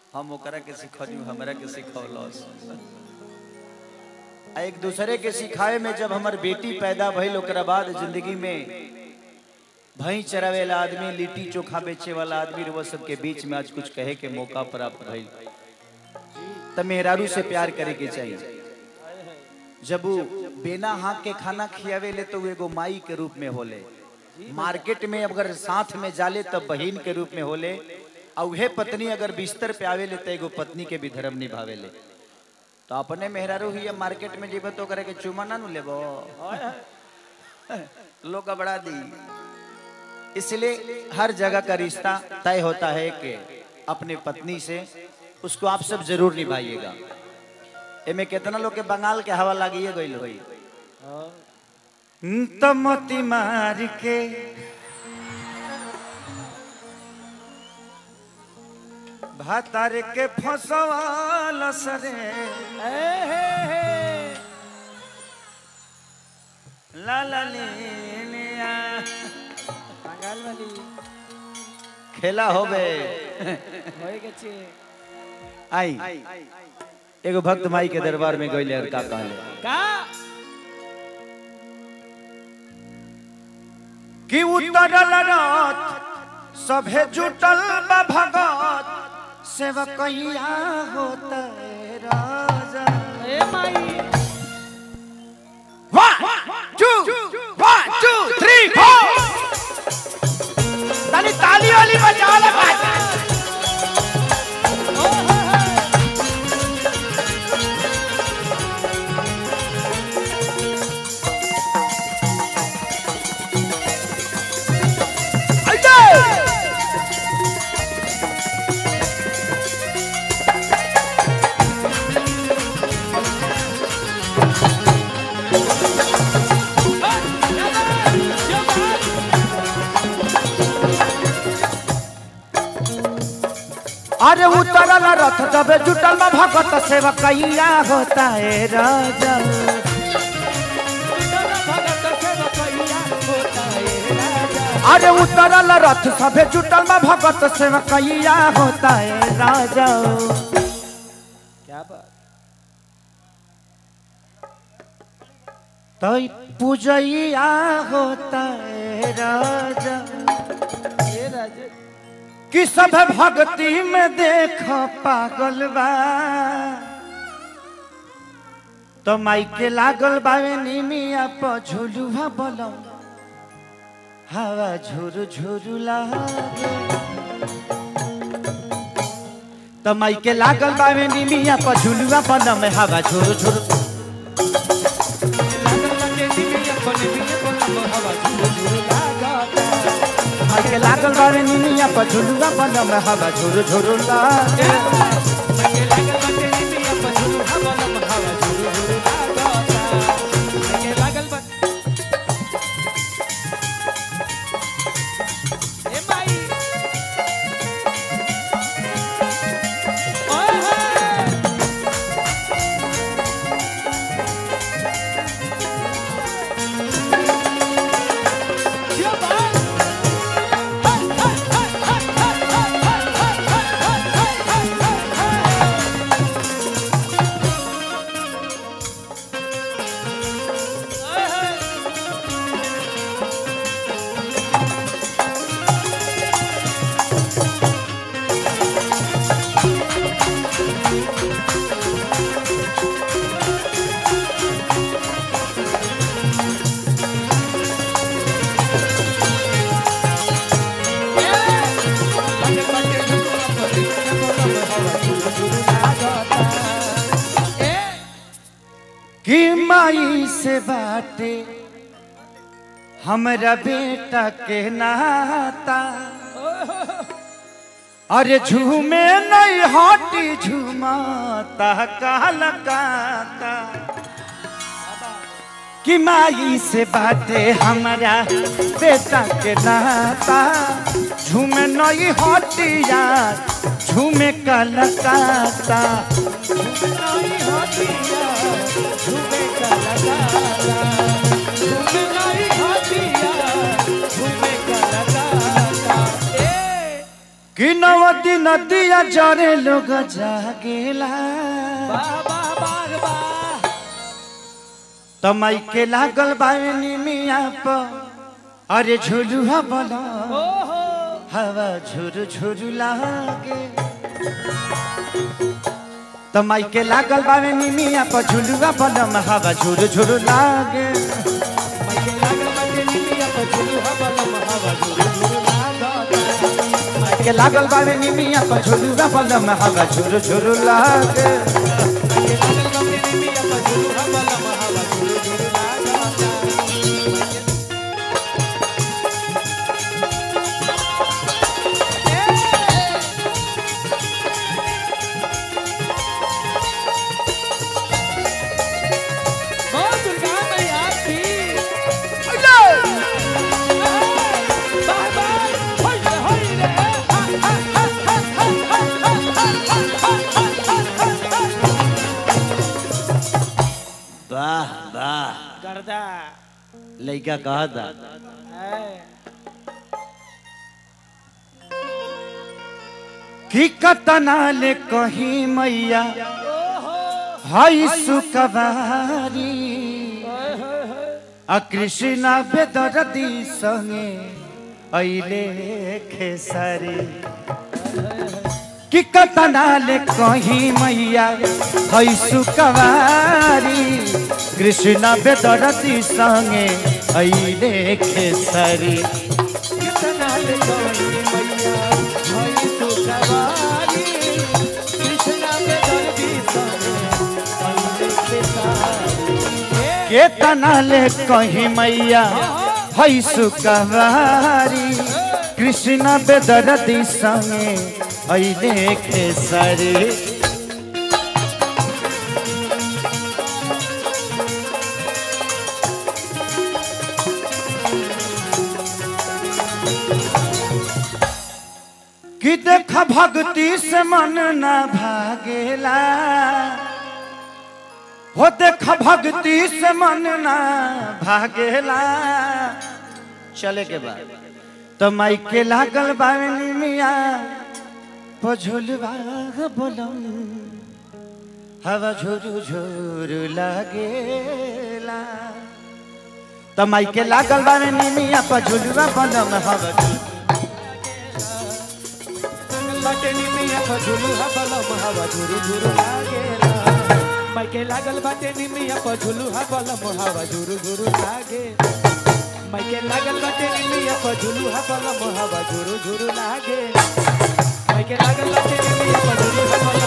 हम ओकरा के सिखलियो हमरा के सिखौलस आ एक दूसरे के सिखाए में जब हमर बेटी पैदा भइल ओकरा बाद जिंदगी में भई चरावे वाला आदमी लिट्टी चोखा बेचे वाला आदमी वो सबके बीच में आज कुछ कहे के मौका प्राप्त भइल त मेहरारू से प्यार करे के चाहिए जब वो बिना हाथ के खाना खियावे ले तो वो एगो माई के रूप में होले मार्केट में अगर साथ में जाले तब बहन के रूप में होले और उहे पत्नी अगर बिस्तर पे आवे ले तो एगो पत्नी के भी धर्म निभावे ले तो अपने मेहरारू ही मार्केट में जेबे तो करे के चुमा ना नु लेबो लोग गबड़ा दी इसलिए हर जगह का रिश्ता तय होता है कि अपने पत्नी से उसको आप सब जरूर निभाइएगा एमे कितना लोग के बंगाल के हवा लागिए गइल होई तो मोती मार के भातार के फसवाल सरे ला ला ले लिया বাঙাল বালি खेला होबे হয়ে গেছে आई एगो भक्त माई के दरबार में गइले और का कहले কা कि उतरल रथ सभे जुटल बा भगत सेवकैया होता राजा এ মাই One, two, one, two, three, four. ताली ताली वाली बजा लगा अरे उतरल रथ जब जुटल में भगत सेवकैया होता है राजा अरे उतरल रथ सभे जुटल में भगत सेवकैया होता है राजा क्या बात तो पूजैया होता है राजा ए राजे कि सब भक्ति में देख पागल बा तो माई के लागल बावे निमिया पर झुलुआ बोलम हवा झुरु झुरु लागे तो माई के लागल बावे निमिया पर झुलुआ बोलम हवा झुरु झुरु माई के लागल बावे निमिया पर झुलुआ बोलम हवा झुरु झुरु लागे कि माई से बाटे हमरा बेटा के नाता अरे झूमे नहीं हटी झूमाता काल काता कि माई से बाटे हमरा बेटा के नाता झूमे नहीं हटी यार झूमे काल काता कि नवती नदिया जरे लोग जागेला वाह वाह वाह वाह तमाई के लागल बानी मिया प अरे झुलुआ बला ओहो हवा झुरु झुरु लागे तमाई के लागल बावे निमिया पर झुलुआ बलम हवा झुरु झुरु लागे माइके लागल बाटे निमिया पर झुलुआ बलम हवा झुरु झुरु लागता माई के लागल बावे निमिया पर झुलुआ बलम हवा झुरु झुरु लागे माइके लागल बाटे निमिया पर झुलुआ बलम हवा झुरु झुरु लागता बहुत दुर्गा मैया की बाय बाय होय रे होय रे हा हा हा हा हा वाह वाह गर्दा लइका कहा था है कि कतना ले कहीं मैया ओहो हई सुकवारी ओए होय होय आ कृष्णा बेदरदी संगे अइले खेसारी कि कतना ले कहीं मैया हई सुकवारी कृष्णा बेदरदी संगे अइले खेसारी कितना ले गई मैया होय तू सवारी कृष्णा के दर्दी संगे अइले के सारी केतना ले कहीं मैया हई सुकवारी कृष्ण बेदरदी संगे अइले खेसारी कि देख भक्ति से मन न भागेला हो देख भक्ति से मन ना भागेला चले के बाद तो माई के लागल बावनी मिया पझुलवा बोलम हवा झुरु झुरु लागेला तो माई के लागल बावनी मिया पझुलवा बोलम हवा बाटे निमिया पर झुलुआ बलम हवा झुरु झुरु लागेला माइके लागल बाटे निमिया पर झुलुआ बलम हवा झुरु झुरु लागे माइके लागल बाटे निमिया पर झुलुआ बलम हवा झुरु झुरु लागे माइके लागल बाटे निमिया पर झुलुआ बलम